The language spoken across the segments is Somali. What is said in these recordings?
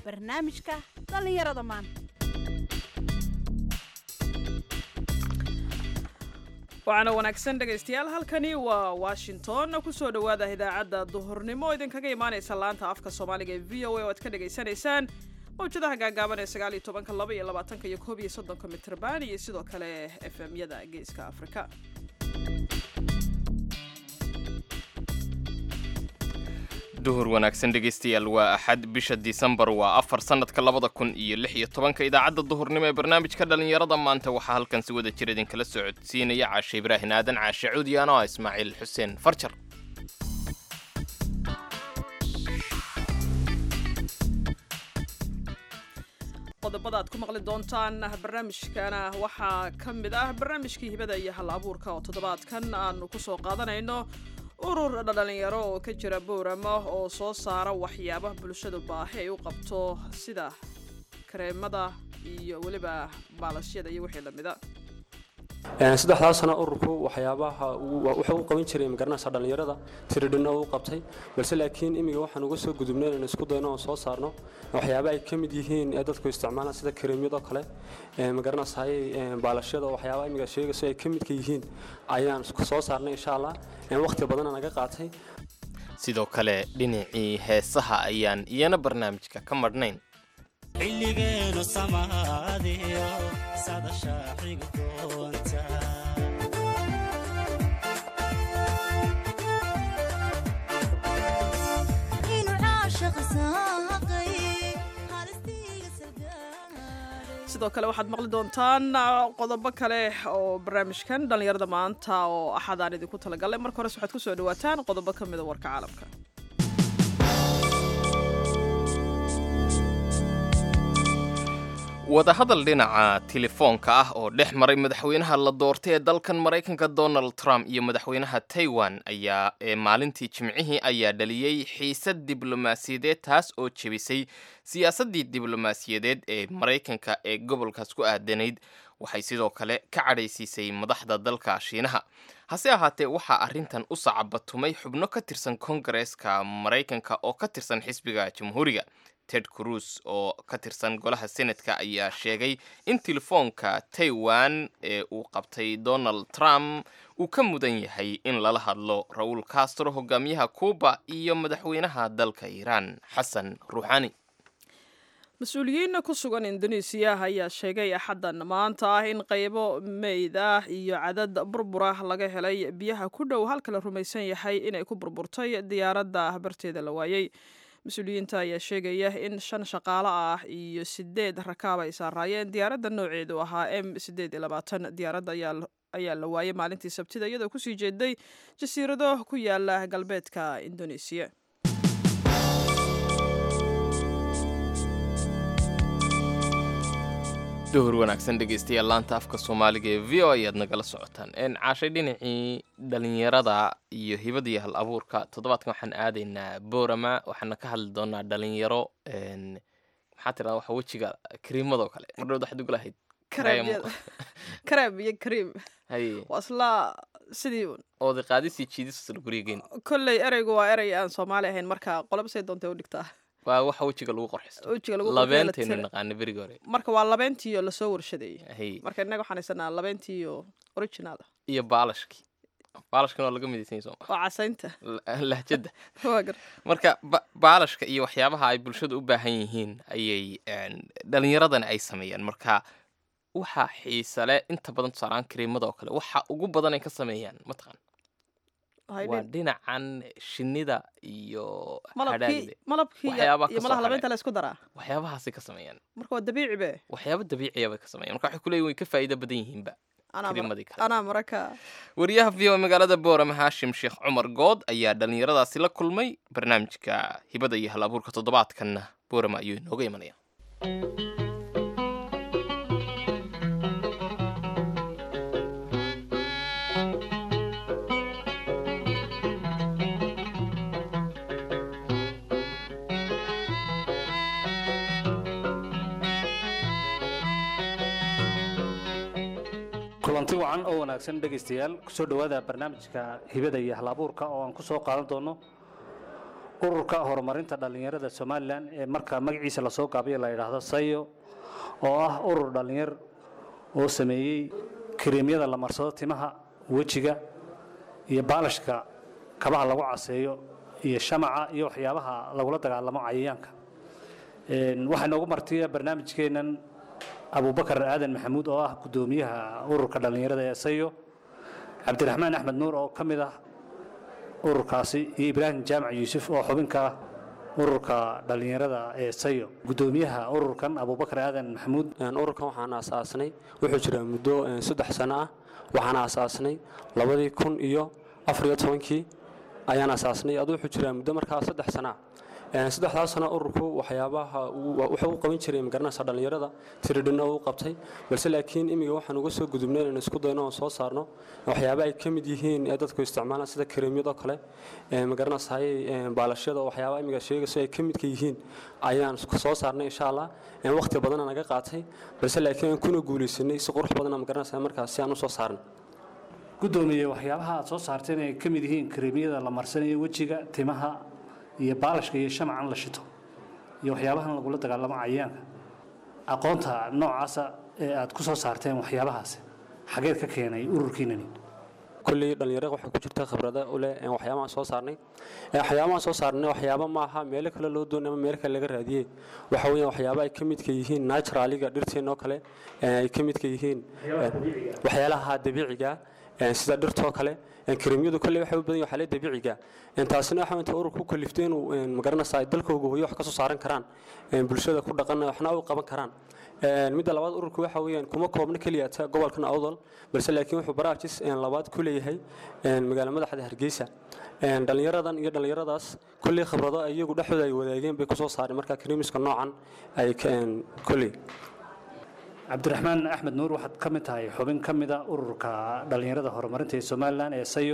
barnaamijka dhallinyarada maanta waxaana wanaagsan dhegaystayaal halkani waa washington kusoo dhowaada idaacadda duhurnimo idinkaga imaanaysa laanta afka soomaaliga ee v o a oo aad ka dhagaysanaysaan mawjadaha gaagaaban ee sagaal iyo tobanka laba iyo labaatanka iyo koob iyo soddonka mitrban iyo sidoo kale f m yada geeska afrika duhur wanaagsan dhegaystayaal waa axad bisha disembar waa afar sannadka labada kun iyo lix iyo tobanka idaacadda duhurnimo ee barnaamijka dhallinyarada maanta waxaa halkan si wada jir idinkala soo codsiinaya caashe ibraahin aadan caashe cuudiyaan oo ah ismaaciil xuseen farjar qodobada aad ku maqli doontaan barnaamijkana waxaa ka mid ah barnaamijkii hibada iyo hal abuurka oo toddobaadkan aanu kusoo qaadanayno urur dhalinyaro oo ka jira boorama oo soo saara waxyaabaha bulshadu baahi ay u qabto sida kareemada iyo weliba baalashyada iyo wixii lamida saddexdaa sano ururku waxyaabaha wuxuu u qaban jiray magaranaysa dhallinyarada tiridhina u qabtay balse laakiin imiga waxaan uga soo gudubnay inaan isku dayno oon soo saarno waxyaaba ay ka mid yihiin ee dadku isticmaalaan sida kareemyadoo kale magaranaysaay baalashyada waxyaaba imiga sheegayso ay ka midka yihiin ayaan soo saarnay insha allah waqti badana naga qaatay sidoo kale dhinacii heesaha ayaan iyana barnaamijka ka madhnayn xilligeenu samaadiyo sadasha xiga doonta sidoo kale waxaad maqli doontaan qodobo kale oo barnaamijkan dhallinyarada maanta oo axadaan idinku talagalay marka hores waxaad kusoo dhawaataan qodobo ka mida warka caalamka wadahadal dhinaca telefoonka ah oo dhex maray madaxweynaha la doortay ee dalkan maraykanka donald trump iyo madaxweynaha taiwan ayaa ee maalintii jimcihii ayaa dhaliyey xiisad diblomaasiyadeed taas oo jebisay siyaasaddii diblomaasiyadeed ee maraykanka ee gobolkaas ku aadanayd waxay sidoo kale ka cadhaysiisay madaxda dalka shiinaha hase ahaatee waxaa arrintan u sacabatumay xubno ka tirsan kongareeska maraykanka oo ka tirsan xisbiga jamhuuriga ted cruz oo ka tirsan golaha senatka ayaa sheegay in telefoonka taiwan ee uu qabtay donald trump uu ka mudan yahay in lala hadlo raul castro hogaamiyaha cuuba iyo madaxweynaha dalka iiraan xasan ruuxani mas-uuliyiin ku sugan indonesiya ayaa sheegay axaddan maanta ah in qaybo meyd ah iyo cadad burbura laga helay biyaha ku dhow halka la rumaysan yahay inay ku burburtay diyaaradda barteeda la waayey mas-uuliyiinta ayaa sheegaya in shan shaqaalo ah iyo sideed rakaab ay saaraayeen diyaaradda nooceedu ahaa m sideed iyo labaatan diyaaradda ayaa la waayay maalintii sabtida iyadoo kusii jeeday jasiirado ku yaala galbeedka indonesiya duhur wanaagsan dhegaystayaal laanta afka soomaaliga ee v o ayaad nagala socotaan caashay dhinacii dhalinyarada iyo hibada iyo hal abuurka toddobaadkan waxaan aadaynaa boorama waxaana ka hadli doonaa dhalinyaro maxaa tiraa waxa wejiga kariimadoo kale mardhowd waxaad ugu lahayd kareem iyo kariim haye waa isla sidii un oodi qaadisii jiidisasla gurigeen kolley ereygu waa erey aan soomaali ahayn marka qolobsay doontay u dhigtaa waa waxa wejiga lagu qorxisto wejiga lagu labeentaynu naqaana beriga hore marka waa labeentiiyo lasoo warshadeeyey hay marka innaga waxaan haysanaa labeentiiyo original iyo baalashkii baalashkan waa laga midaysan sooma waa casaynta lahjadda waa gar marka ba- baalashka iyo waxyaabaha ay bulshada u baahan yihiin ayay dhalinyaradani ay sameeyaan marka waxaa xiisa leh inta badan tusaalaan kariimada oo kale waxa ugu badan ay ka sameeyaan mataqan waa dhinacan shinnida iyo malabkii hadhaagda malabkii waxyaabaha iyo ka malaha soo labeenta la isku daraa waxyaabahaasay ka sameeyaan marka waa dabiici be waxyaabo dabiiciya bay ka sameeyaan marka waxay kuleeyihin way ka faa'iido badan yihiinba anaa mar- kariimadii kale anaa maraka wariyaha v o magaalada boorama haashim sheekh cumar good ayaa dhallinyaradaasi la kulmay barnaamijka hibada iyo hal abuurka toddobaadkanna boorama ayuu inooga imanaya kulanti wacan oo wanaagsan dhegaystayaal kusoo dhowaada barnaamijka hibada iyo halabuurka oo aan ku soo qaadan doono ururka horumarinta dhallinyarada somalilan ee marka magaciisa lasoo gaabiyo la yidhaahdo sayo oo ah urur dhallinyar oo sameeyey kareemyada la marsado timaha wejiga iyo baalashka kabaha lagu caseeyo iyo shamaca iyo waxyaabaha lagula dagaalamo cayayaanka waxaa noogu martiya barnaamijkeennan abubakar aadan maxamuud oo ah guddoomiyaha ururka dhallinyarada ee sayo cabdiraxmaan axmed nuur oo ka mid ah ururkaasi iyo ibraahim jaamac yuusuf oo xubinka ah ururka dhallinyarada ee sayo guddoomiyaha ururkan abubakar aadan maxamuud ururkan waxaan aasaasnay wuxuu jiraa muddo saddex sano ah waxaan aasaasnay labadii kun iyo afariyo tobankii ayaan aasaasnay aduu wuxuu jiraa muddo markaa saddex sana ah saddexdaas sano ururku waxyaabaha wuxuu u qaban jiray magaranaysa dhallinyarada tiridhina uu qabtay balse laakiin imiga waxaan uga soo gudubnay inaan isku dayno oon soo saarno waxyaaba ay ka mid yihiin ee dadku isticmaalaan sida kareemyadoo kale magaranaysahay baalashyada waxyaaba imiga sheegayso ay ka midka yihiin ayaan soo saarnay insha allah waqti badana naga qaatay balse laakiin aan kuna guulaysanay si qurux badana magaranaysa markaas si aan u soo saarnay guddoomiye waxyaabaha aad soo saarteen ay ka mid yihiin kareemyada la marsanayo wejiga timaha iyo baalashka iyo shamacan la shito iyo waxyaabahan lagula dagaalamo cayayaanka aqoonta noocaasa ee aad ku soo saarteen waxyaabahaasi xageed ka keenay ururkiinani kulley dhallinyarada waxay ku jirta khibrada u leh waxyaabahan soo saarnay waxyaabahan soo saarnay waxyaaba maaha meelo kale loo doonay ama meelo kale laga raadiyey waxa weeyaan waxyaaba ay ka midka yihiin naturaliga dhirteennoo kale ay ka midka yihiin waxyaalaha dabiiciga sida dhirtoo kale kareemyadu kale waxay u badan yahay dabiiciga taasina waxa inta ururku ku kaliftay inuu magaranaysaa dalkooga hooyo wax ka soo saaran karaan bulshada ku dhaqan waxna u qaban karaan midda labaad ururku waxa weeyaan kuma koobna keliya ta gobolkan awdal balse laakiin wuxuu baraarjis labaad ku leeyahay magaala madaxda hargeysa dhallinyaradan iyo dhallinyaradaas kolley khibrado iyagu dhexdooda ay wadaageen bay kusoo saareen marka kareemiska noocan ay kolley cabdiraxmaan axmed nuur waxaad ka mid tahay xubin ka mida ururka dhallinyarada horumarinta ee somalilan ee sayo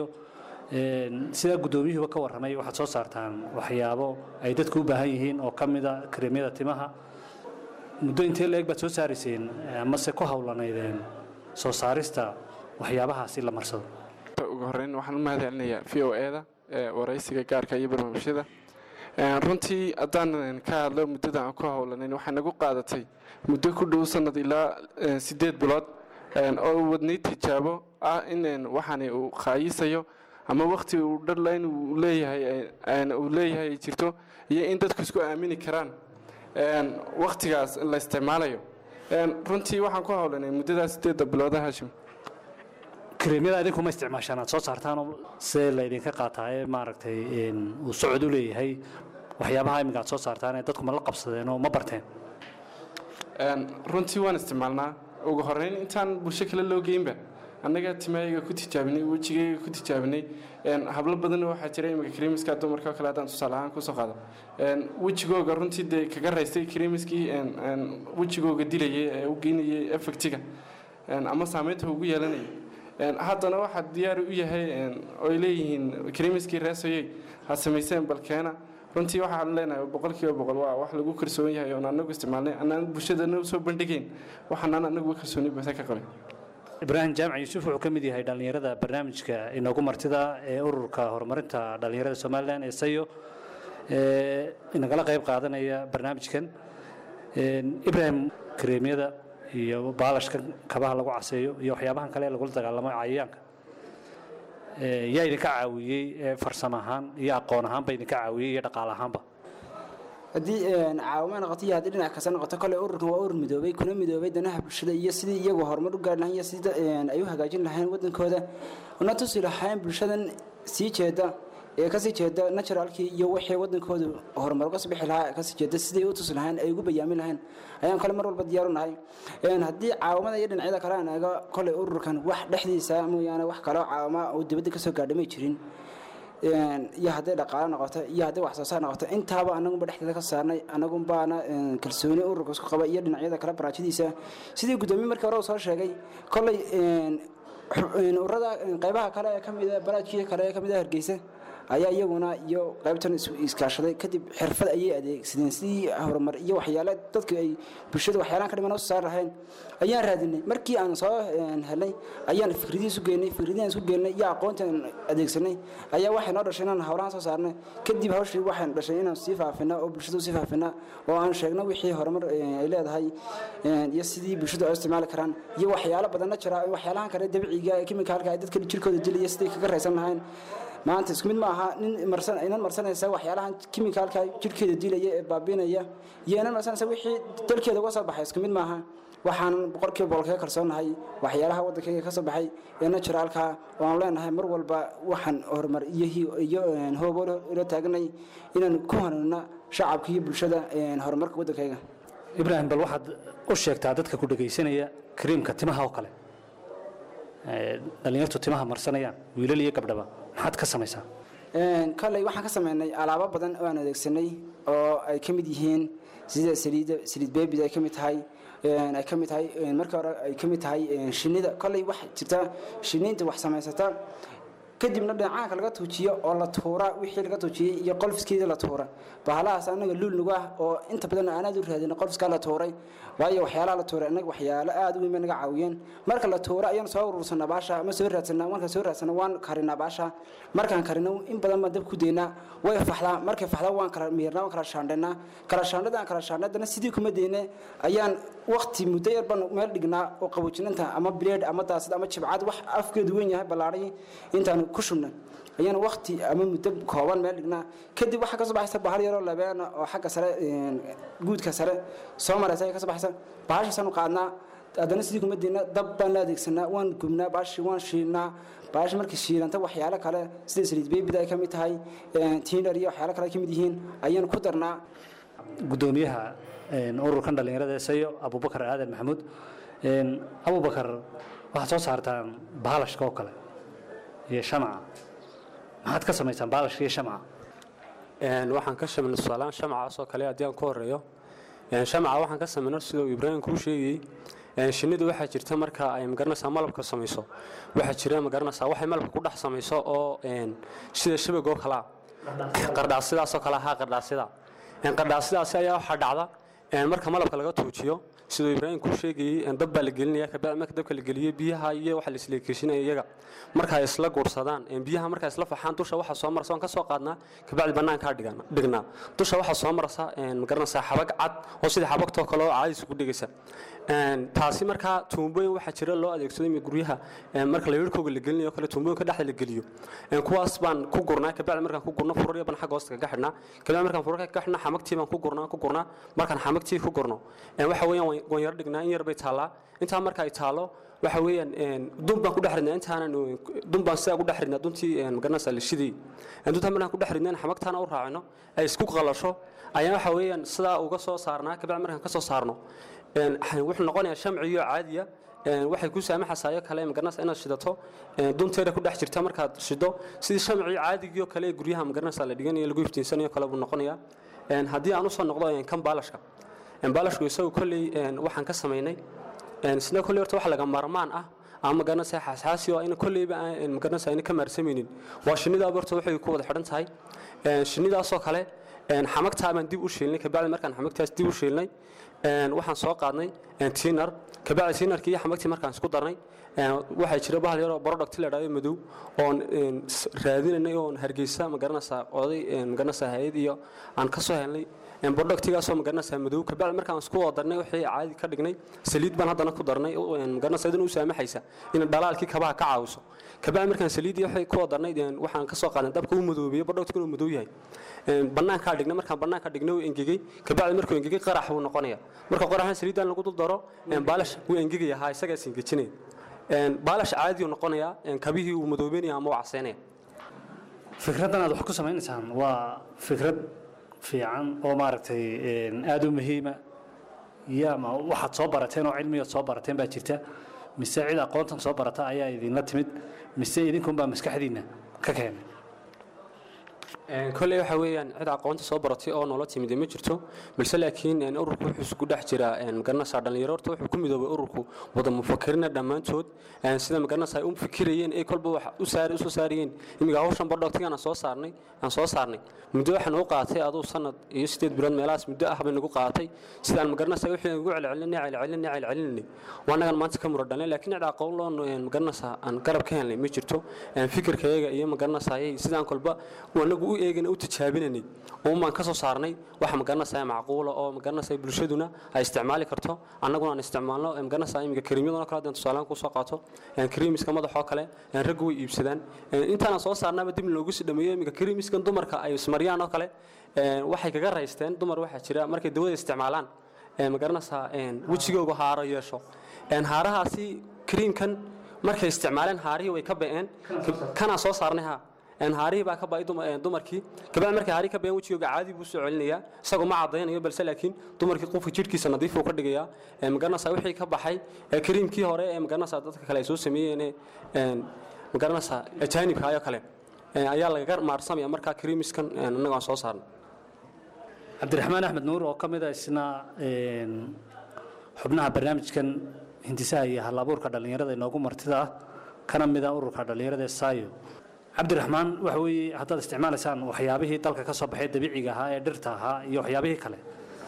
sidaa guddoomiyuhuba ka warramay waxaad soo saartaan waxyaabo ay dadku u baahan yihiin oo ka mida kareemyada timaha muddo intee la-eg baad soo saarayseen amase ku howlanaydeen soo saarista waxyaabahaasi la marsado ugu horreyn waxaan u mahad celinayaa v o e da waraysiga gaarka iyo barnaamijyada runtii haddaan ka hadlo muddada aan ku howlanayn waxay nagu qaadatay muddo ku dhow sanad ilaa sideed bilood oo wadnay tijaabo ah in waxaani uu khaayisayo ama wakhti uu dharlayn uu leeyahay uu leeyahay ay jirto iyo in dadku isku aamini karaan wakhtigaas la isticmaalayo runtii waxaan ku howlanay muddadaas sideedda bilooda hashim kareemyada idinku ma isticmaashaan aad soo saartaanoo see laydinka qaataa ee maaragtay uu socod u leeyahay waxyaabaha iminka aad soo saartaan ee dadku ma la qabsadeen oo ma barteen runtii waan isticmaalnaa ugu horreyn intaan bulsho kale loo geynba annaga timaayaga ku tijaabinay wejigayga ku tijaabinay hablo badanna waxaa jira imika krimiska dumarka kale haddaan tusaale ahaan kusoo qaado wejigooga runtii dee kaga raystay krimiskii wejigooga dilayay ee u geynayay effectiga ama saameynta ugu yeelanayay haddana waxaa diyaar u yahay oy leeyihiin krimiskii reesoyey ha samayseen balkeena runtii waxaan leenahay boqolkiiba boqol waa wax lagu kalsoon yahay oon anagu isticmaalnay anaan bulshadana usoo bandhigayn waxaanaan anagu kalsooni buuxda ka qabay ibraahim jaamac yuusuf wuxuu ka mid yahay dhallinyarada barnaamijka inoogu martida ee ururka horumarinta dhallinyarada somalilan ee sayo ee inagala qayb qaadanaya barnaamijkan ibraahim kareemyada iyo baalashka kabaha lagu caseeyo iyo waxyaabahan kale ee lagula dagaalamo cayayaanka yaa idinka caawiyey farsamo ahaan iyo aqoon ahaanba idinka caawiyey iyo dhaqaale ahaanba haddii caawimo noqoto iyo haddii dhinac kasta noqoto kole ururkan waa urur midoobay kuna midoobay danaha bulshada iyo sidii iyagu horumar u gaari lahayn iyo sidii ay u hagaajin lahayn wadankooda una tusi lahayn bulshadan sii jeeda ee kasii jeeda naturalkii iyo wixii wadankoodu horumar uga bixi lahaa kasii jeeda sidii u tusi lahayn ay ugu bayaamin lahayn ayaan kale mar walba diyaaru nahay haddii caawimada iyo dhinacyada kale aan eego kole ururkan wax dhexdiisa mooyaane wax kaloo caawima uu dibadda kasoo gaadhay may jirin iyo hadday dhaqaalo noqoto iyo hadday wax soo saar noqoto intaaba anagunba dhexdeeda ka saarnay anagunbaana kalsooni ururka isku qaba iyo dhinacyada kale baraajadiisa sidii guddoomiye markii hore uu soo sheegay kolley urada qaybaha kale ee kamida baraajkii kale ee kamida hargeysa ayaa iyaguna iyo qaybtan is- iskaashaday kadib xirfad ayay adeegsadeen sidii horumar iyo waxyaale dadka ay bulshada waxyaalahan ka dhiman u saar lahayn ayaan raadinay markii aan soo een, helnay ayaan fikradii isu geynay fikradihian isu geynay iyo aqoontan adeegsanay ayaa waxay noo dhashay inaan howlahan soo saarnay kadib hawshii waxaan dhashay inaan sii faafina oo bulshada usii faafina oo aan sheegno wixii horumar een, ay leedahay een, iyo sidii bulshada u isticmaali karaan iyo waxyaalo badanna jira waxyaalahan kale dabiciga ee kimikaalka ay dadka jirkooda dilaya sidii kaga raysan lahayn maanta isku mid ma aha nin marsan inan marsanaysa waxyaalahan kimikaalka jirkeeda dilaya ee baabiinaya iyo inan marsanaysa wixii dalkeeda uga soo baxay isku mid maaha waxaan boqolkiiba boqol kaga kalsoonahay waxyaalaha waddankayga ka soo baxay ee naturalka oo aan leenahay mar walba waxaan horumar iyo hi- iyo een, hoobo ila taaganay inaan ku hanuunna shacabka iyo bulshada een, horumarka waddankayga ibraahim bal waxaad u sheegtaa dadka ku dhegaysanaya kariimka timaha oo kale ee, dhallinyartu timaha marsanayaan wiilal iyo gabdhaba maxaad ka samaysaa Een, koley waxaan ka sameynay alaabo badan oo aan adeegsanay oo ay ka mid yihiin sida saliida saliid beebida ay ka mid tahay een, ay ka mid tahay een, marka hore ay ka mid tahay een, shinnida koley waxa jirta shinniinta wax samaysata kadibna dhinacaanka laga tuujiyo oo la tuura wixii laga tuujiyey iyo qolfiskeedii la tuura bahalahaas anaga luul nagu ah oo inta badan aanaad u raadin qolfiskaa la tuuray waayo waxyaalaha la tuuray anaga waxyaalo aad u weyn bay naga caawiyeen marka la tuura ayaan soo urursanaa baasha ama soo raadsanaa markaan soo raadsana waan karinaa baasha markaan karino in badan baan dab ku deynaa way faxdaa markay faxdaa waan kala miirnaa waan kala shaandhaynaa kala shaandhadaan kala shaandhadana sidii kuma deyne ayaan waqti muddo yar baan meel dhignaa oo qaboojinanta ama bileed ama daasad ama jibcad wax afkeedu weyn yahay ballaadhay intaan ku shubna ayaan waqti ama muddo kooban meel dhignaa kadib waxaa kasoo baxaysa bahal yaroo labeena oo xagga sare een, guudka sare soo maraysa ayaa kasoo baxaysa bahashaasaan u qaadnaa haddana sidii kuma deyna dab baan la adeegsanaa waan gubnaa bahashi waan shiilnaa bahashi markay shiilanta waxyaalo kale sida saliid beebida ay ka mid tahay een, tiinar iyo waxyaalo kale ay ka mid yihiin ayaan ku darnaa gudoomiyaha een, ururkan dhallinyarada ee sayo abubakar aadan maxamuud een, abubakar waxaad soo saartaan baalashka oo kale iyo shamca maxaad ka samaysaan baalashka iyo shamca Een, waxaan ka shaminay tusaalahaan shamcaas oo kale haddii aan ku horeeyo Een, shamca waxaan ka sameynay sida uu ibraahim kuu sheegayey Een, shinnidu waxaa jirta marka ay magaranaysaa malabka samayso waxaa jira magaranaysaa waxay malabka ku dhex samayso oo een, sida shabag oo kalea qardhaasidaas oo kale ahaa qardhaasida Een, qardhaasidaasi ayaa waxaa dhacda een, marka malabka laga tuujiyo siduu ibraahim kuu sheegayey een, dab baa la gelinaya kabacdi marka dabka la geliyo biyaha iyo waxa la isleekeshinaya iyaga marka ay isla guursadaan een, biyaha marka ay isla faxaan dusha waxa soo marsa waan ka soo qaadnaa kabacdi bannaankaa dhigan- dhignaa dusha waxaa soo marasa een, magaranaysaa xabag cad oo sida xabagtoo kale oo caadis ugu dhegaysa Een, taasi markaa tuumbooyin waxaa jira loo adeegsado imi guryaha een, marka layrhkooga la gelinayo kale tuumbooyinka dhexda la geliyo Een, kuwaas baan ku gurnaa kabacdi markaan ku gurno furarya baan xagga hoosta kaga xidhnaa kabacdi markaan furarka kaga xidhnaa xamagtii baan ku gurnaa ku gurnaa markaan xamagtii ku gurno Een, waxa weeyaan waan- waan yar dhignaa in yar bay taallaa intaa marka ay taalo waxa weeyaan een, dun baan ku dhex ridnaa intaanan een, dun baan sidaa ku dhex ridnaa duntii een, magaranaysaa la shidayey Een, duntaa markaan ku dhex ridnaan xamagtaana u raacino ay isku qalasho ayaan waxa weeyaan sidaa uga soo saarnaa kabacdi markaan ka soo saarno een, wuxuu noqonayaa shamciyo caadiya een, waxay ku saamaxaysaa kale magaranaysa inaad shidato een, dunteeda ku dhex jirta markaad shido sidii shamcii caadigii oo kale ee guryaha magaranaysa la dhiganayo lagu iftiinsanayo kale buu noqonayaa Een, haddii aan usoo noqdo een, kan baalashka Een, baalashku isagu kolley een, waxaan ka samaynay een, sida kolley horta wax laga maarmaan ah ama magaranaysa xaasxaasi oo ayna kolleyba aan magaranaysa ayna ka maarsamaynin waa shinnida horta waxay ku wada xidhan tahay Een, shinnidaasoo kale een, xamagtaa baan dib u shiilnay kabacdi markaan xamagtaas dib u shiilnay een, waxaan soo qaadnay een, tiinar kabacdi tiinarkii iyo xamagtii markaan isku darnay een, waxaa jira bahal yaroo product la idhahdo madow oon een, s- raadinanay oon hargeysa magaranaysaa oday een, magaranaysaa hay-ad iyo aan ka soo helnay een, productigaasoo magaranaysaa madow kabacdi markaan isku wada darnay wixii caadi ka dhignay saliid baan haddana ku darnay oo, een, magaranaysaa idin u saamaxaysa in dhalaalkii kabaha ka caawiso kabacdi markaan saliid iyo wixii ku wada darnay een, waxaan ka soo qaadnay dabka uu madoobiyo productka inuu madow yahay Een, bannaankaa dhignay markaan bannaanka dhignay uu engegey kabacdi markuu engegey qarax buu noqonaya marka qaraxna saliidan lagu dul daro een, baalash wuu engegaya haa isagaa is engejinaya Een, baalash caadi uu noqonaya een, kabihii uu madoobeynaya ama uu caseynaya fikraddan aad wax ku samaynaysaan waa fikrad fiican oo maaragtay een, aad u muhiima iyo ama waxaad soo barateen oo cilmigaad soo barateen baa jirta mise cid aqoontan soo barata ayaa idinla timid mise idinkunbaa maskaxdiinna ka keenay kolley waxa weeyaan cid aqoonta soo baratay oo noola timid ma jirto balse laakiin een, ururku wuxuu isku dhex jiraa een, magaranaysaa dhalinyaro horta wuxuu ku midoobay ururku wada mufakirina dhammaantood een, sida magaranaysaa ay u fikirayeen ay kolba wax u saari usoo saarayeen imiga hawshan bardhogtigan aan soo saarnay aan soo saarnay muddo waxaan u qaatay aduu sanad iyo sideed bilood meelahaas muddo ah bay nagu qaatay sidaan magaranaysaa wixii ugu celcelinay celcelinay celcelinay waa annagan maanta ka muradhalnay laakiin cid aqoon loo magaranaysaa aan garab ka helnay ma jirto een, fikirkayaga iyo magaranaysaa sidaan kolba anagu u eegana u tijaabinanay uumaan ka soo saarnay waxa magaranaysaa macquula oo magaranaysaa bulshaduna ay isticmaali karto annaguna aan isticmaalno magaranaysaa iminka kariimyadoo kale haddaan tusaalahaan kusoo qaato een, kariimiska madaxoo kale een, raggu way iibsadaan een, intaana soo saarnaaba dib loogu sii dhameeyo iminka kariimiskan dumarka ay ismariyaan oo kale een, waxay kaga raysteen dumar waxaa jira markay dawada isticmaalaan een, magaranaysaa een, wejigooga haaro yeesho een, haarahaasi kariimkan markay isticmaaleen haarihii way ka ba'een kanaa soo saarnay ha een haarihii baa ka ba'ay duma- een, dumarkii gabadha markay haarihi ka ba'een wejigooga caadi buu soo celinayaa isagoo ma caddaynayo balse laakiin dumarkii qofka jidhkiisa nadiif uu ka dhigayaa een, magaranaysaa wixii ka baxay ee kariimkii hore ee magaranaysaa dadka kale ay soo sameeyeen een, magaranaysaa ajaanibka ayoo kale een, ayaa lagaga maarsamaya markaa kariimiskan een, annaga aan soo saarnay cabdiraxmaan axmed nuur oo ka mid a isna een, xubnaha barnaamijkan hindisaha iyo halabuurka dhallinyarada inoogu martida ah kana mid a ururka dhallinyarada ee saayo cabdiraxmaan waxa weeye haddaad isticmaalaysaan waxyaabihii dalka ka soo baxay dabiiciga ahaa ee dhirta ahaa iyo waxyaabihii kale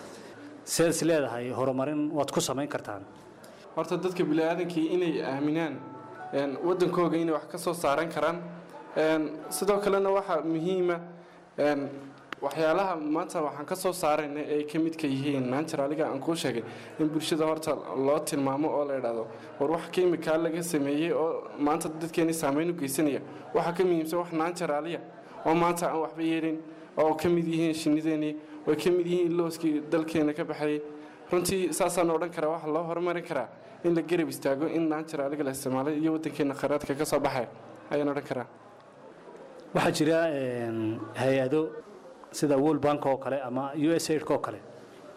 sidaad is leedahay horumarin waad ku samayn kartaan horta dadka biniaadankii inay aaminaan een, wadankooga inay wax ka soo saaran karaan een, sidoo kalena waxaa muhiima een, waxyaalaha maanta waxaan ka soo saarayna ay ka midka yihiin naanjaraaliga aan kuu sheegay in bulshada horta loo tilmaamo oo la idhaahdo war wax kemikaa laga sameeyey oo maanta dadkeeni saameyn u geysanaya waxaa ka muhiimsan wax naanjaraaliya oo maanta aan waxba yeelin oo ka mid yihiin shinnideennii oo ka mid yihiin looskii dalkeena ka baxayay runtii saasaan odhan karaa waxa loo horumarin karaa in la garab istaago in naanjaraaliga la isticmaalay iyo wadankeena khayraadka ka soo baxaya ayaan odhan karaa waxaa jira een, hay-ado sida world bank oo kale ama u s aid oo kale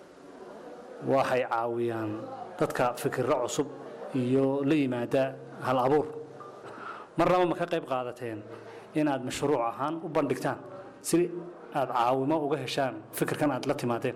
waxay caawiyaan dadka fikirro cusub iyo la yimaada hal abuur marnaba ma ka qayb qaadateen inaad mashruuc ahaan u bandhigtaan si aad caawimo uga heshaan fikirkan aad la timaadeen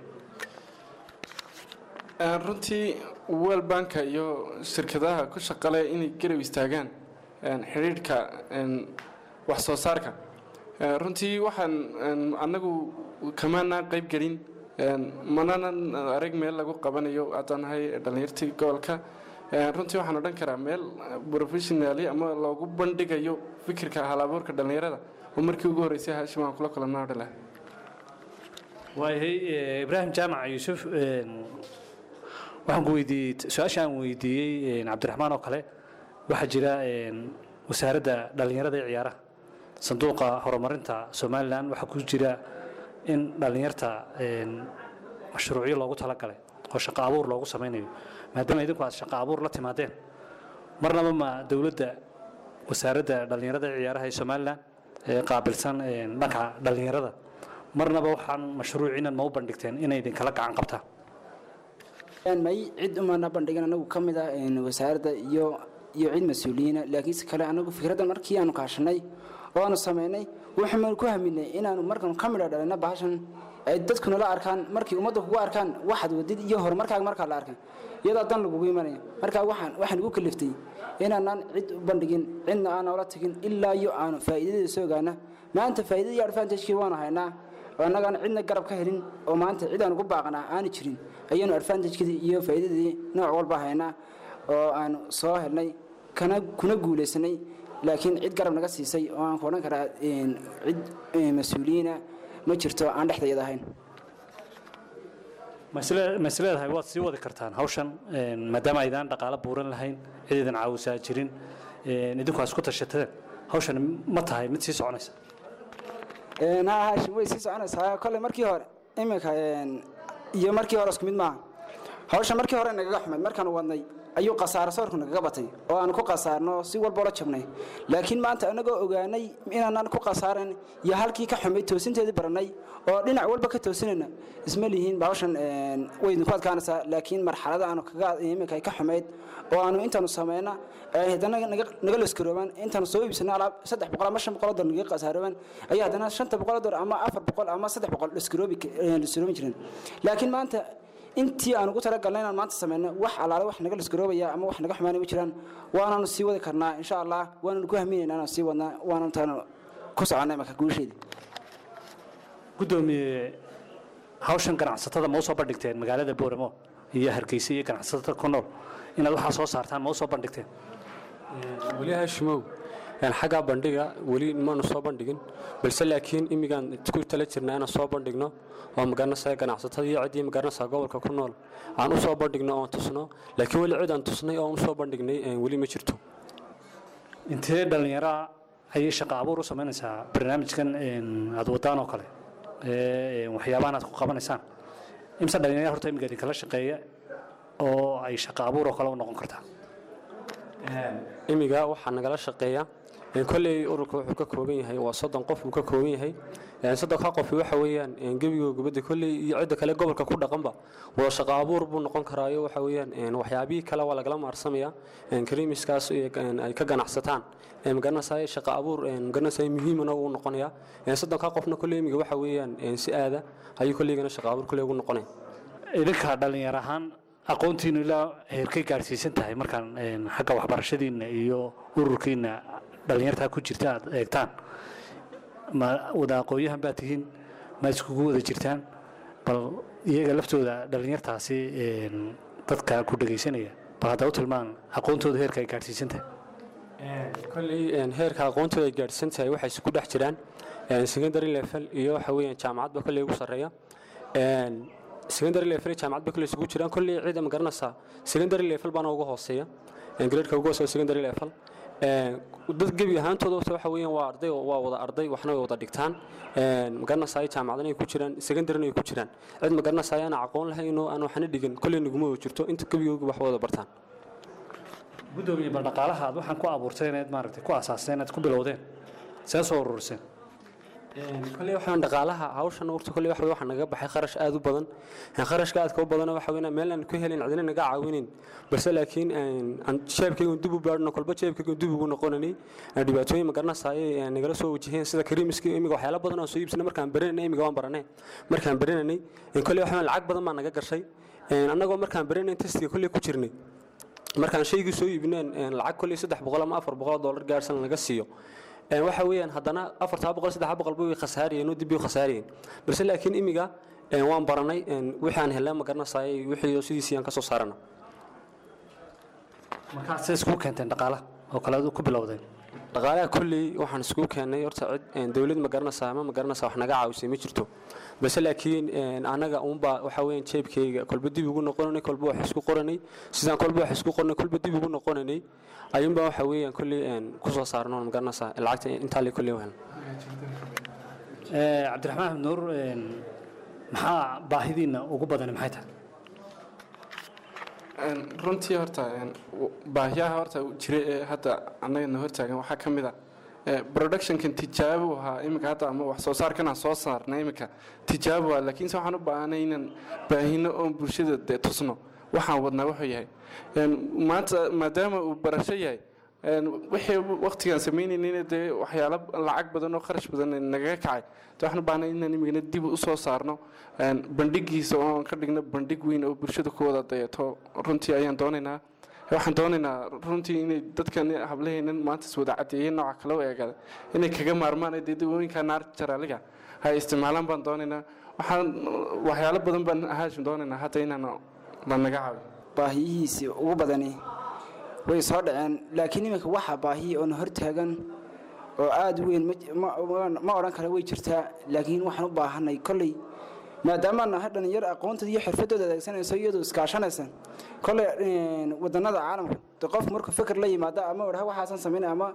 Een, runtii world banka iyo shirkadaha ku shaqale inay garab istaagaan een, xidhiidhka een, wax soo saarka Een, runtii waxaan een, annagu kamaana qayb gelin een, mananan arag meel lagu qabanayo haddaan nahay dhallinyartii gobolka Een, runtii waxaan odhan karaa meel professionali ama loogu bandhigayo fikirka halabuurka dhallinyarada oo markii ugu horreysay hashim aan kula kulanno odhan lahaa waayahay eh, ibraahim jaamac yuusuf een, waxaan ku weydiiyey su-aasha aan weydiiyey een, cabdiraxmaan oo kale waxaa jira een, wasaaradda dhallinyarada ee ciyaaraha sanduuqa horumarinta somalilan waxaa ku jira in dhallinyarta een, mashruucyo loogu talagalay oo shaqo abuur loogu samaynayo maadaama idinku aad shaqo abuur la timaadeen marnaba ma dowladda wasaaradda dhallinyarada ee ciyaaraha ee somalilan ee qaabilsan een, dhanka dhallinyarada marnaba waxaan mashruuciinan ma u bandhigteen inay idinkala gacan qabtaan Een, may cid umana bandhigan anagu ka mid ah een, wasaaradda iyo iyo cid mas-uuliyiina laakiinse kale anagu fikraddan markii aanu kaashanay oo aanu samaynay waxaanu ku haminay inaanu markaanu ka midha dhalina bahashan ay dadku nala arkaan markii ummadda kugu arkaan waxaad wadid iyo horumarkaaga markaa la arkan iyadoo dan lagugu imanaya marka waxaan waxaan igu kaliftay inaanaan cid u bandhigin cidna aan noola tagin ilaa iyo aanu faa'iidadeeda soo gaana maanta faa'iidadii advantage-kii waanu haynaa oo annagaan cidna garab ka helin oo maanta cid aan ugu baaqnaa aanu jirin ayaanu advantage-kedii iyo faa'iidadii nooc walba haynaa oo aanu soo helnay kana kuna guulaysanay laakiin cid garab naga siisay oo aan ku odhan karaa een, cid een, mas-uuliyiina ma jirto aan dhexdayada ahayn ma isle- ma isleedahay waad sii wadi kartaan hawshan een, maadaama aydaan dhaqaalo buuran lahayn cid idan caawisaa jirin een, idinku aad isku tashateen hawshan ma tahay mid sii soconaysa Een, haa haashim way sii soconaysaa kolley markii hore iminka een, iyo markii hore isku mid maaha hawsha markii hore nagaga xumayd markaanu wadnay ayuu khasaaro soorku nagaga batay oo aanu ku khasaarno si walboo la jabnay laakiin maanta anagoo ogaanay inaanaan ku khasaaran iyo halkii ka xumay toosinteedii barannay oo dhinac walba ka toosinayna isma lihiin bahawshan way idinku adkaanaysaa laakiin marxalada aanu kaga iminka ka xumayd oo aanu intaanu samayna ay haddana naga laskaroobaan intaanu soo iibsana alaab saddex boqol ama shan boqol oo dolar naga khasaarooban ayaa haddana shanta boqol oo dolar ama afar boqol ama saddex boqol laskaroobi laskaroobi jireen laakiin maanta intii aan ugu talagalnay inaan maanta samayno wax alaale wax naga lasgaroobaya ama wax naga xumaanay ma jiraan waanaanu sii wadi karnaa insha allah waananu ku hamiynayna inaan sii wadnaa waananu taanu ku soconnay marka guusheedii gudoomiye hawshan ganacsatada ma u soo bandhigteen magaalada booramo iyo hargeysa iyo ganacsatada ku nool inaad waxaa soo saartaan ma u soo bandhigteen weli hashimow xaggaa bandhiga weli maanu soo bandhigin balse laakiin imigaan ku tala jirnaa inaan soo bandhigno oo magaranaysa ganacsatada iyo ciddii magaranaysa gobolka ku nool aan u soo bandhigno oon tusno laakiin weli cid aan tusnay oo aan u soo bandhignay weli ma jirto intee dhallinyaraa ayay shaqo abuur u samaynaysaa barnaamijkan aad wadaan oo kale ee waxyaabahan aad ku qabanaysaan imse dhallinyara horta imiga idinkala shaqeeya oo ay shaqo abuur oo kale u noqon kartaa imiga waxaa nagala shaqeeya kolley ururka wuxuu ka kooban yahay waa soddon qof uu ka kooban yahay soddonka qofi waxa weeyaan gebiga gubadda kolley iyo cidda kale gobolka ku dhaqanba wada shaqo abuur buu noqon karaayo waxa weeyaan waxyaabihii kale waa lagala maarsamaya kariimiskaas ay ka ganacsataan magaranaysaay shaqo abuur magaranaysaay muhiimana uu noqonaya soddonka qofna kolley imiga waxa weeyaan si aada ayuu kolleygana shaqo abuur kolley ugu noqonaya idinka dhallinyar ahaan aqoontiinu ilaa heerkay gaadhsiisan tahay markaan xagga waxbarashadiinna iyo ururkiinna dhallinyartaa ku jirta aad eegtaan ma wada aqoon-yahan baad tihiin ma iskugu wada jirtaan bal iyaga laftooda dhallinyartaasi dadka ku dhegaysanaya bal hadda u tilmaan aqoontooda heerka ay gaadhsiisan tahay kolley heerka aqoontooda ay gaadhsiisan tahay waxay isku dhex jiraan secondary level iyo waxa weeyaan jaamacadba kolley ugu sarreeya secondary level jaamacad ba kale isugu jiraan kolley ciida ma garanaysaa secondary level baana ugu hooseeya gradeeka ugu hooseeya secondary level dad gebi ahaantooda horta waxa weeyaan waa arday waa wada arday waxna way wada dhigtaan ma garanaysaa jaamacadana ay ku jiraan secondaryna ay ku jiraan cid ma garanaysaa aan aqoon lahayn oo aan waxna dhigin kolley naguma wada jirto inta gebigooga wax wada bartaan gudoomiye bal dhaqaalaha aad waxaan ku abuurtay inaad maaragtay ku asaasteen inaad ku bilowdeen see soo ururiseen kolley waxaan dhaqaalaha hawshan urta kolley waxa waxa naga baxay kharash aad u badan kharashka aadka u badan waxa weeyaan meel aan ku helin cidina naga caawinin balse laakiin aan jeebkayga dib u baadhno kolba jeebkayga dib ugu noqonani dhibaatooyin ma garanaysaay nagala soo wajaheen sida kariimiska imiga waxyaalo badan oo soo iibsanay markaan baranay imiga waan baranay markaan baranay kolley waxa lacag badan baa naga gashay annagoo markaan baranay testiga kolley ku jirnay markaan shaygii soo iibineen lacag kolley saddex boqol ama afar boqol dollar gaarsan laga siiyo waxa weeyaan haddana afartaa boqol saddex boqol bay khasaariyeen oo dib bay khasaariyeen balse laakiin imiga waan baranay wixii aan helnay ma garanaysaay wixii sidiisii aan ka soo saarana markaa see isku keenteen dhaqaalaha oo kale ku bilowdeen dhaqaalaha kolley waxaan isku keenay horta cid dowlad ma garanaysaa ama ma garanaysaa wax naga caawisay ma jirto balse laakiin anaga uunbaa waxa weeyaan jeebkayga kolba dib ugu noqonanay kolba wax isku qoranay sidaan kolba wax isku qornay kolba dib ugu noqonanay ayuunbaa waxa weeyaan kolley ku soo saarno ma garanaysaa lacagta intaa le kolley wahan cabdiraxmaan axmed nuur maxaa baahidiinna ugu badani maxay tahay runtii horta baahiyaha horta jira ee hadda annagana hortaagan waxaa ka mid a productionkan tijaabo ahaa iminka hadda ama wax soo saarkan aan soo saarna iminka tijaabo ah laakiinse waxaan u baahanay inaan baahino oon bulshada dee tusno waxaan wadnaa wuxuu yahay maanta maadaama uu barasho yahay wixii waqtigaan samaynayna dee waxyaalo lacag badan oo kharash badan nagaga kacay de waxaan u baahnay inaan imigana dib u soo saarno bandhigiisa oon ka dhigno bandhig weyn oo bulshada ku wada dayato runtii ayaan doonaynaa waxaan doonaynaa runtii inay dadkan hablaheenan maanta is wada cadeeyeen nooca kale u eegada inay kaga maarmaan dee dawooyinka naarta jaraaliga hay isticmaalaan baan doonaynaa waxaan waxyaalo badan baan haashim doonaynaa hadda inaan la naga caawiyo baahiyihiisii ugu badani way soo dhaceen laakiin iminka waxaa baahiya oona hortaagan oo aada u weyn ma odhan kara way jirtaa laakiin waxaan u baahanay kolley maadaama nahay dhallinyaro aqoontooda iyo xirfadooda adeegsanayso iyadoo iskaashanaysa kolley wadanada caalamka de qofku markuu fikir la yimaado ama odhaha waxaasan samaynay ama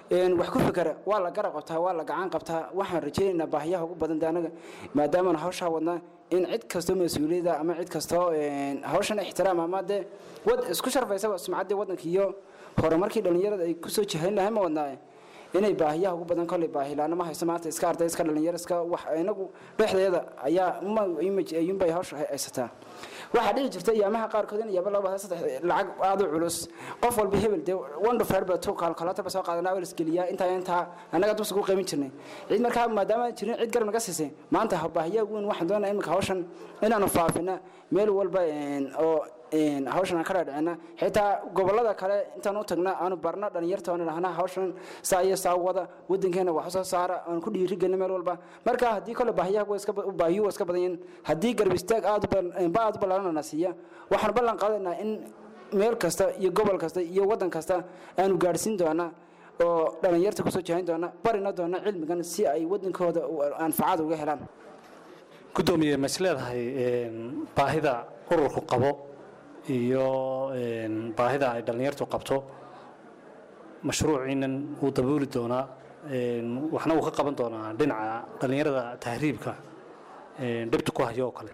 een, wax ku fikera waa la garab qabtaa waa la gacan qabtaa waxaan rajaynaynaa baahiyaha ugu badan de anaga maadaamaan hawshaa wadnaa in cid kastoo mas-uuliyadda ama cid kastoo een, hawshan ixtiraam ama dee wad isku sharfaysaba sumcaddii waddanka iyo horumarkii dhallinyarada ay kusoo jihayn lahay ma wadnaaye inay baahiyaha ugu badan kolley baahilaana ma hayso maanta iska arday iska dhalinyaro iska wax inagu dhexdeeda ayaa uma image ayuunbay hawsha hay- haysataa waxaa dhici jirta iyaamaha qaarkood in iyaaba laba saddex lacag aada u culus qof walba hebel dee wonderfirba tu kalkulatorba soo qaadanaa waa lasgeliyaa intaa intaa annaga dubsa ku qiimin jirnay cid markaa maadaama jirin cid garab naga siisay maanta ha- baahiyaha ugu weyn waxaan doonaa imika hawshan inaanu faafina meel walba een, oo een, hawshan aan ka dhaadhicina xitaa gobolada kale intaan u tagna aanu barna dhalinyarta oon idhahnaa hawshan saa iyo saa wada wadankeena wax soo saara aan ku dhiirigelina meel walba marka haddii kole baahiyaha waa iska ba- baahiyu waa iska badan yihiin haddii garab istaag aad u bal- ba aad u ballaaran na siiya waxaan ballan qaadaynaa in meel kasta iyo gobol kasta iyo waddan kasta aanu gaadhsiin doonaa oo dhalinyarta kusoo jihayn doona barina doona cilmigan si ay wadankooda u- anfacada uga helaan gudoomiye ma is leedahay een, baahida ururku qabo iyo een, baahida ay dhallinyartu qabto mashruuciinan wuu dabooli doonaa een, waxna wuu ka qaban doonaa dhinaca dhallinyarada tahriibka een, dhibta ku hayo oo kale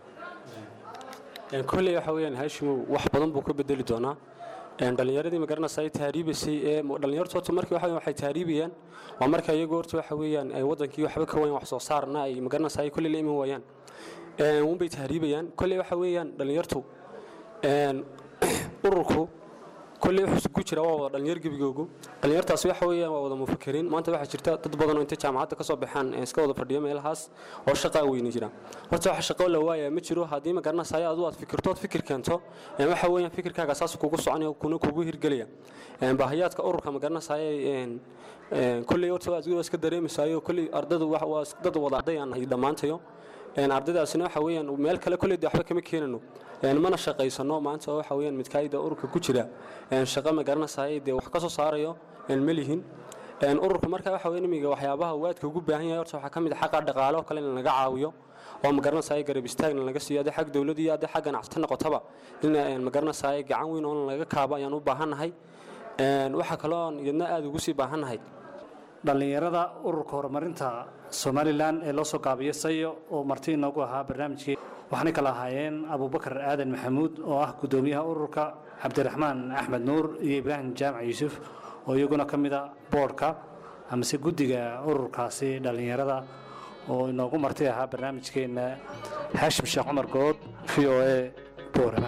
Een, kolley waxa weeyaan haashimow wax badan buu ka bedeli doonaa Een, dhallinyaradii magaranaysa ay tahriibaysay ee mo- dhallinyartu horta markii waxa weeyaan waxay tahriibayaan waa marka iyagu horta waxa weeyaan ay wadankii waxba ka wayan wax soo saarna ay magaranaysa ay kolley la iman waayaan Een, unbay tahriibayaan kolley waxa weeyaan dhallinyartu een, ururku kolley wuxuu isugu jira waa wada dhalinyar gebigoogu dhalinyartaasi waxa weeyaan waa wada mufakiriin maanta waxaa jirta dad badan oo intay jaamacadda ka soo baxaan ee iska wada fadhiyo meelahaas oo shaqaa weyni jira horta waxa shaqo la waaya ma jiro haddii ma garanaysayo adu aad fikirtood fikir keento een waxa weeyaan fikirkaaga saas kugu soconaya kuna kugu hirgelaya een baahiyaadka ururka ma garanaysayo een een kolley horta waa iska dareemaysayo kolley ardadu wax waa dad wada arday aan nahay dhammaantayo een ardaydaasina waxa weeyaan meel kale kolley dee waxba kama keenano een mana shaqaysano maanta waxa weeyaan midkaayda ururka ku jira een shaqo ma garanaysaay dee wax ka soo saarayo een ma lihin een ururka marka waxa weeyaan imiga waxyaabaha waadka ugu baahan yahay horta waxaa ka mid ah xaqa dhaqaale oo kale in laga caawiyo oo ma garanaysaay garab istaagna laga siiyo haddii xag dowladda iyo haddii xag ganacsato noqotaba in een ma garanaysaay gacan weyn oo laga kaabo ayaan u baahannahay een waxa kaloo iyadna aada ugu sii baahannahay dhallinyarada ururka horumarinta somalilan ee loo soo gaabiyo sayo oo marti inoogu ahaa barnaamijkii waxaanay kala ahaayeen abubakar aadan maxamuud oo ah guddoomiyaha ururka cabdiraxmaan axmed nuur iyo ibraahim jaamac yuusuf oo iyaguna ka mid a boodhka amase guddiga ururkaasi dhallinyarada oo inoogu marti ahaa barnaamijkeenna haashim sheekh cumar good v o a boorama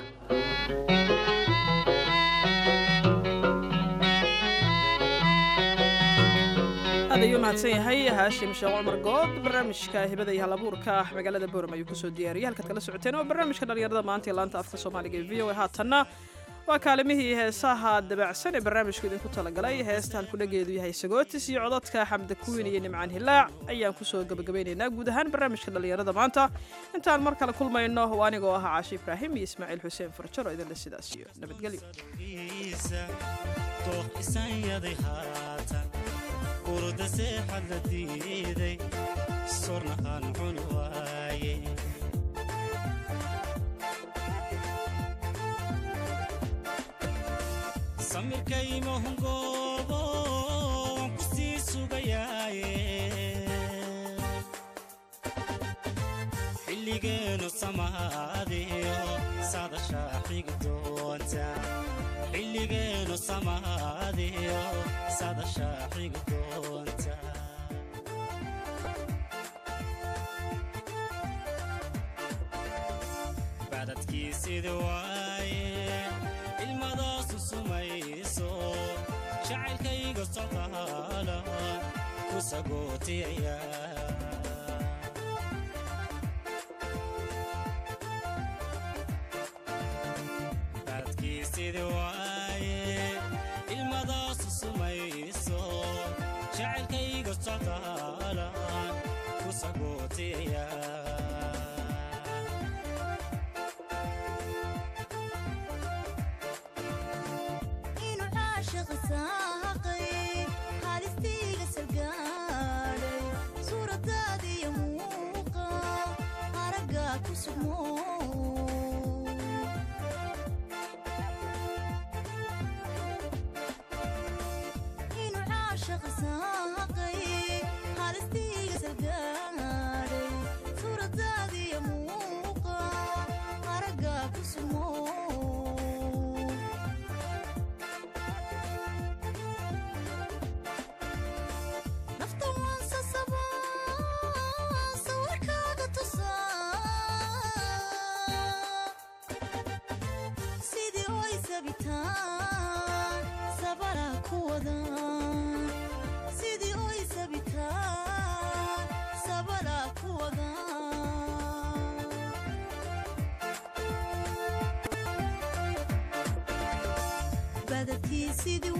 aad ayuu mahadsan yahay haashim sheekh cumar good barnaamijka hibada iyo halabuurka ah magaalada boorama ayuu kusoo diyaariyay halkaad kala socoteen oo barnaamijka dhallinyarada maanta ee laanta afka soomaaliga ee v o a haatanna waa kaalimihii heesaha dabacsan ee barnaamijku idinku talagalay heesta halkudhageedu yahay sagootis iyo codadka xamda kuwiin iyo nimcaan hilaac ayaan kusoo gabagabeynaynaa guud ahaan barnaamijka dhallinyarada maanta intaan mar kale kulmayno waa anigoo ah caashi ibraahim iyo ismaaciil xuseen farjaro idinle sidaas iyo nabadgelyo dooq isanyaday haatan urda seexad la diiday sorna aan cuni waaye samirkaymahungoobo waan ku sii sugayaaye xilligeenu samaadiyo sadashaa xigi doonta xilligeenu samaadiyo sadashaa xigi doonta bacdadkiisidi waaye ilmadaasu sumayso jacaylkayga socdaala ku sagootiyaya bacdadkiisidi waaye ilmadaasu sumayso jacaylkayga socdaala ku sagootiyaya inuu caashiq saaqay haalistiiga salgaadhay suuradaadiyo muuqa aragga ku sugmo inuu caashiq saaqay halistiiga salgaadhay suuradaadiya muuqa aragga ku sumo nafta waan sasabaa sawirkaaga tusaa sidii oy sabitaan sabara ku wada sidii oy sabitaan sabara ku wada badadkii sidii